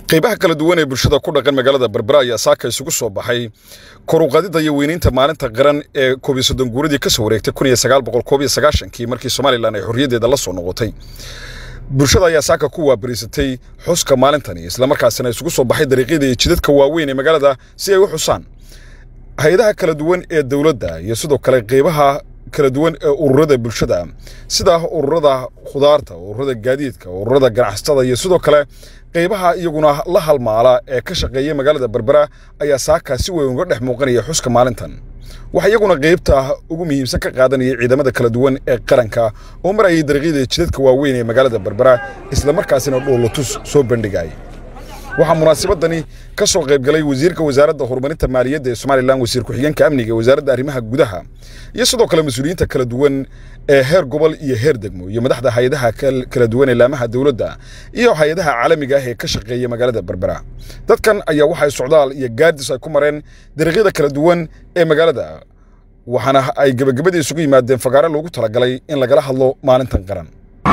qaybaha kala duwan ee bulshada ku dhaqan magaalada berbera ayaa saaka isugu soo baxay koruqadida iyo weynaynta maalinta qaran ee koob iyo soddon guuradii ka soo wareegtay kun iyo sagaal boqol koob iyo sagaashankii markii somalilan ay xorriyaddeeda la soo noqotay bulshada ayaa saaka ku waabariisatay xuska maalintani islamarkaasina isugu soo baxay dariiqyada iyo jidadka waaweyn ee magaalada si ay u xusaan hay-adaha kala duwan ee dowladda iyo sidoo kale qaybaha kala duwan ee ururada bulshada sida ururada khudaarta ururada gaadiidka ururada ganacsatada iyo sidoo kale qaybaha iyaguna la halmaala ee ka shaqeeya magaalada berbera ayaa saakaa si weyn uga dhex muuqanaya xuska maalintan waxaa iyaguna qaybta ugu muhiimsan ka qaadanaya ciidamada kala duwan ee qaranka oo marayay dariiqyada jidadka waaweyn ee magaalada berbera islamarkaasina dhoolatus soo bandhigay waxaa munaasabadani ka soo qaybgalay wasiirka wasaaradda horumarinta maaliyadda ee somalilan wasiir ku-xigeenka amniga ee wasaaradda arrimaha gudaha iyo sidoo kale mas-uuliyiinta kala duwan ee heer gobol iyo heer degmo iyo madaxda hay-adaha kala duwan ee laamaha dowladda iyo hay-adaha caalamiga ah ee ka shaqeeya magaalada berbera dadkan ayaa waxay socdaal iyo gaadis ay ku mareen dariiqyada kala duwan ee magaalada waxaana ay gebagabadii isugu yimaadeen fagaare loogu talagalay in lagala hadlo maalintan qaran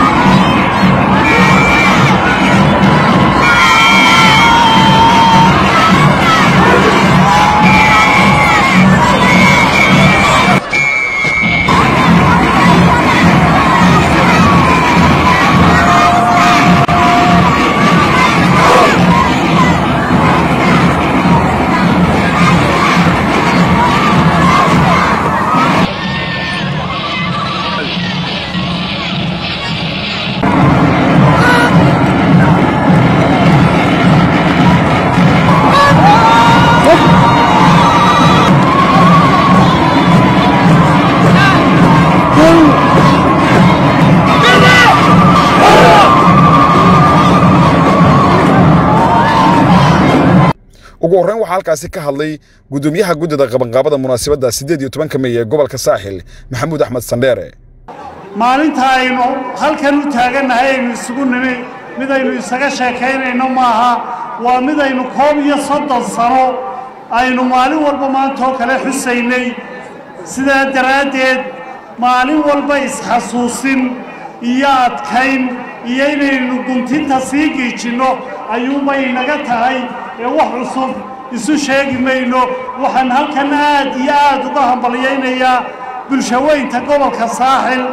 ugu horreyn waxaa halkaasi ka hadlay guddoomiyaha guddida qabanqaabada munaasabadda siddeed iyo tobanka mey ee gobolka saaxil maxamuud axmed sandheere maalinta aynu halkan u taagannahay aynu isugu nimi midaynu isaga sheekaynayno maaha waa midaynu koob iyo soddon sano aynu maalin walba maantaoo kale xusaynay sidaa daraaddeed maalin walba isxasuusin iyo adkayn iyo inaynu guntinta sii giijinno ayuunbay inaga tahay ee wax cusub isu sheegi mayno waxaan halkan aad iyo aad uga hambalyaynayaa bulshaweynta gobolka saaxil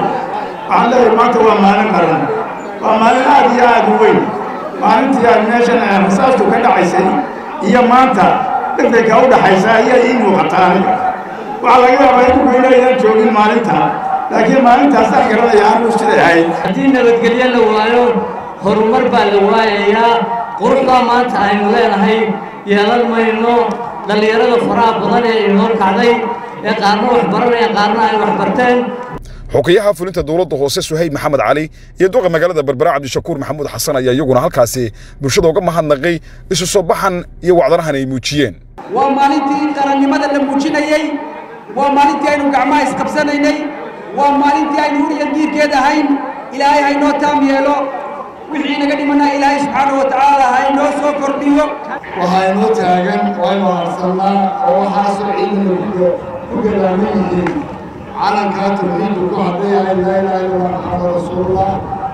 waxaan leeyahay maanta waa maalin qaran waa maalin aad iyo aad u weyn maalintii aan meeshan rasaastu ka dhacaysay iyo maanta dhegdegka u dhaxaysa ayaa ii muuqataa aniga waxaa laga yaabaa idinku inaydaan joogin maalinta laakiin maalintaasaan garanaya anuu siday ahayd haddii nabadgelyo la waayo horumar baa la waayayaa quruxdaa maanta aynu leenahay yeelan mayno dhallinyarada faraha badan ee inoo kacday ee qaarna wax baranaya qaarna ay wax barteen xogayaha fulinta dowladda hoose suhayb maxamed cali iyo duqa magaalada berbera cabdishakuur maxamuud xasan ayaa iyaguna halkaasi bulshada uga mahadnaqay isu soo baxan iyo wacdarahan ay muujiyeen waa maalintii qarannimada la muujinayey waa maalintii aynu gacmaha isqabsanaynay waa maalintii aynu huriyan diirkeed ahayn ilaahay haynoo taam yeelo wixii naga dhimanaa ilaahay subxaanahu wa tacaala ha inoo soo kordhiyo waxaynoo taagan waynu harsannaa oo waxaasoo ciidana ku galaaman yihiin calankaa tawxiidku ku hadlayahay laa ilaaha illallah maxamad rasuulullah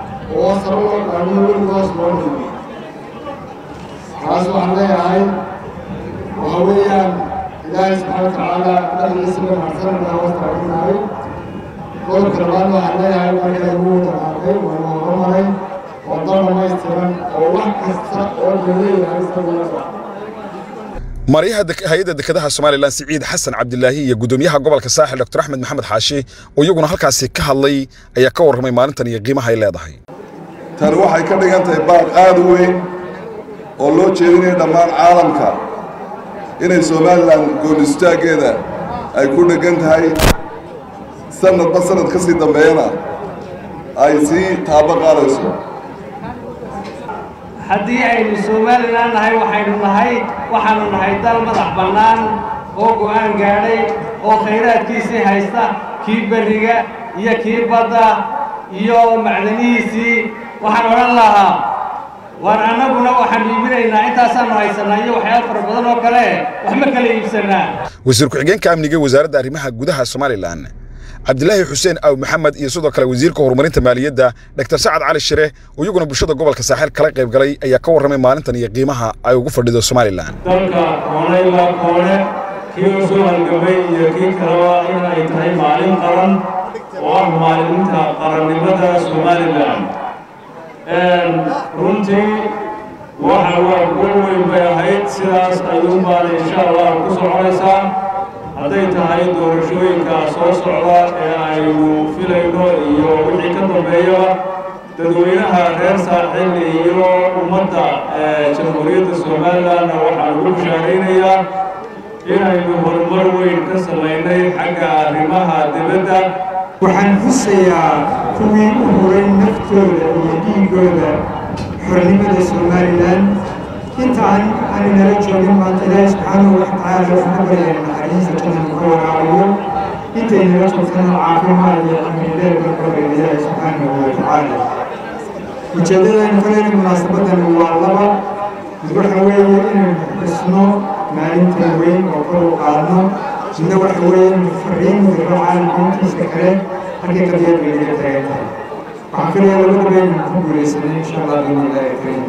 oo sare loo qaamiyo weligoos loo dhigay taas waxaan leeyahay waxa weeyaan ilaahay subxaana wa tacaala magaciisa la mahadsananaa wastaaginahay qodobka labaad waxaan leeyahay marka lagu wada qaatay waynu horumaray waddo dhamaystiran oo wax kasta oo la leeyahay isaga maryaha hay-adda dekedaha somalilan siciid xasan cabdilaahi iyo guddoomiyaha gobolka saaxil dr axmed maxamed xaashi oo iyaguna halkaasi ka hadlay ayaa ka warramay maalintan iyo qiimaha ay leedahay tani waxay ka dhigan tahay baaq aad u weyn oo loo jeedinayo dhammaan caalamka inay somalilan goonistaaggeeda ay ku dheggan tahay sanadba sanad ka sii dambeeyana ay sii taabo qaadayso haddii aynu somalilan nahay waxaynu nahay waxaanu nahay dal madax bannaan oo go'aan gaadhay oo khayraadkiisii haysta kii berriga iyo kii badda iyo macdanihiisii waxaan odhan lahaa waan annaguna waxaanu iibinaynaa intaasaannu haysannaa iyo waxyaaba fara badan oo kale wax ma kala iibsannaa wasiir ku-xigeenka amniga ee wasaaradda arrimaha gudaha somalilan cabdilaahi xuseen aw maxamed iyo sidoo kale wasiirka horumarinta maaliyadda dr sacad cali shire oo iyaguna bulshada gobolka saaxil kala qayb galay ayaa ka warramay maalintan iyo qiimaha ay ugu fadhido somalilan dalka koone ilaa koone kii u soo halgamay iyo kii kaleba in ay tahay maalin qaran oo ah maalinta qarannimada somalilan runtii waxa waa gol weyn bay ahayd sidaas ayuun baana insha allah ku soconaysaa hadday tahay doorashooyinka soo socda ee aynu filayno iyo wixii ka dambeeyaba dadweynaha reer saaxil iyo ummadda jamhuuriyadda somalilanna waxaan ugu bushaaraynayaa inaynu horumar weyn ka samaynay xagga arrimaha dibadda waxaan xusayaa kuwii u huray naftooda iyo dhiigooda xornimada somalilan intaan aan inala joogin maanta ilaahi subxaanahu watacaala waxaan ka baryayn naxariista jannada ka waraabiyo intay nala joogtana caafimaad iyo camileed ka baryayn ilaahi subxaanahu watacaala ujeeddadaynu ka leena munaasabadan waa laba mid waxa weeye inaynu xusno maalintan weyn oo kor u qaadno midna waxa weeye inaynu fariin diro caalamka intiisa kale halkay qadiyad bay naga taagan tahay waxaan filayaa labadaba inaynu ku guulaysanay insha allah biidni illaahi kariim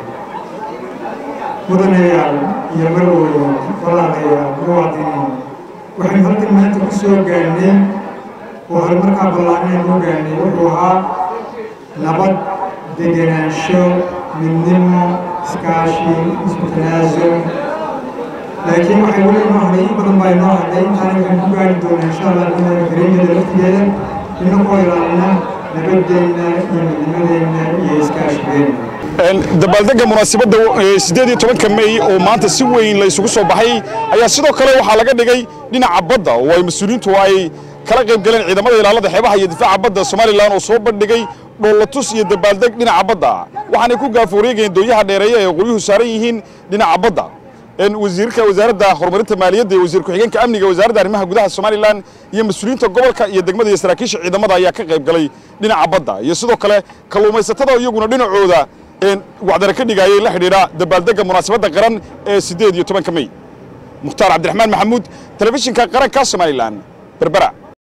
mudanayaal iyo marweyno walaalayaal muwaadiniin waxaynu halkan maanta ku soo gaarnay oo horumarkaa ballaarneen u gaarnay wuxuu ahaa nabad degenaansho midnimo iskaashi isku tanaasul laakiin waxay weli inoo hadhay in badan baa inoo hadhay intaana waxaynu ku gaari doonaa insha allah bilahi kariimada laftigeeda inagoo ilaalina nabadeenna iyo midnimadeenna iyo iskaashigeenna dabaaldega munaasabadda siddeed iyo tobanka mey oo maanta si weyn la isugu soo baxay ayaa sidoo kale waxaa laga dhigay dhinaca badda oo ay mas-uuliyiintu ay kala qayb galeen ciidamada ilaalada xeebaha iyo difaaca badda somalilan oo soo bandhigay dhoolatus iyo dabaaldeg dhinaca badda waxaanay ku gaaforeegayeen doonyaha dheereeya ee qoryuhu saaran yihiin dhinaca badda wasiirka wasaaradda horumarinta maaliyadda iyo wasiir ku-xigeenka amniga wasaaradda arrimaha gudaha somalilan iyo mas-uuliyiinta gobolka iyo degmada iyo saraakiisha ciidamada ayaa ka qayb galay dhinaca badda iyo sidoo kale kalluumaysatada iyaguna dhinacooda wacdara ka dhigayay la xidhiidha dabaaldegga munaasabadda qaran ee siddeed iyo tobanka mey mukhtaar cabdiraxmaan maxamuud telefishinka qaranka somalilan berbera